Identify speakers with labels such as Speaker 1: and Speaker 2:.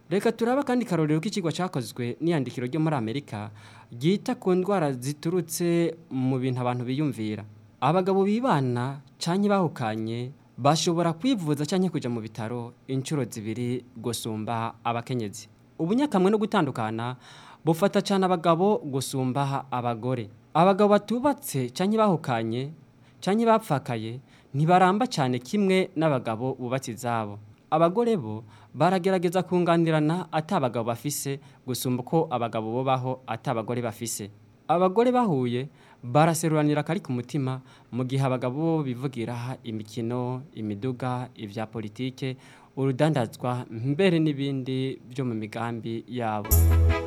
Speaker 1: reka turaba kandi karorero k'ikigwa cyakozwe n'iyandikiro ryo muri amerika ryita ku ndwara ziturutse mu bintu abantu biyumvira abagabo bibana cyangwa bahukanye bashobora kwivuza cyangwa kujya mu bitaro inshuro zibiri gusumba abakenyezi ubunyakamwe no gutandukana bufata cyane abagabo gusumba abagore abagabo batubatse cyangwa bahukanye cyangwa bapfakaye ntibaramba cyane kimwe n'abagabo bubatse izabo abagore bo baragerageza kunganirana ati abagabo bafise gusumba uko abagabo bubaho ati abagore bafise abagore bahuye baraseruranira akari ku mutima mu gihe abagabo bo bivugira imikino imiduga ibya politike urudandazwa mbere n'ibindi byo mu migambi yabo